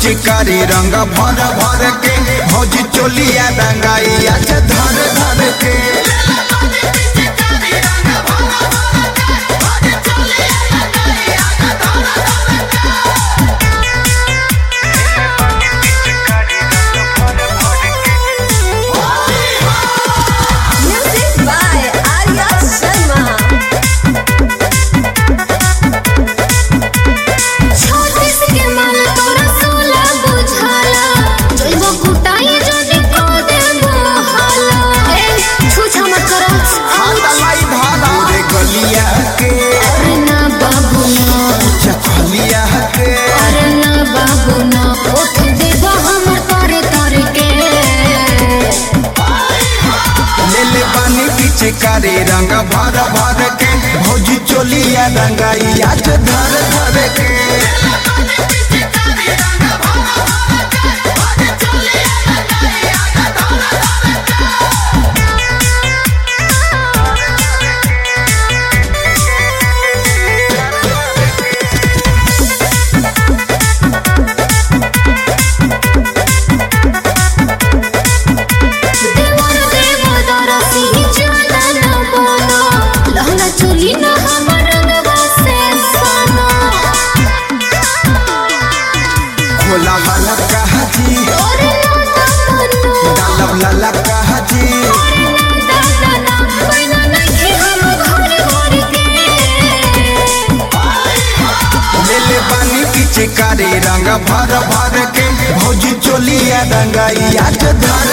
पिचकारी रंग भर भर के भौजी चोलिया रंगाइया से धर धर के Music by Arya Sharma. छत्तीस के मन तोरा सोला बुझाला जइबो कुटाई जने को देबो हाला ए छुछा मत करो हालाई धारा रे गलिया के अरे ना बाबू ना चखलिया के अरे ना बाबू ना उठ देबो हमर तोरे तोरे के ले ले पानी पिचकारी रंग भर भर के भौजी चोलिया रंगाइया से धर धर के देवर देव दरसी जाला ना बोलो लहंगा चोली ना हमर रंगवा से सोनो खोला वाला कहा जी ओरे ना तमन्नो डालब लाला कहा जी दादा ना पैना नहीं हम घर घर के ले ले पानी पिचकारी रंग भर भर के भौजी चोलिया रंगाइया से धर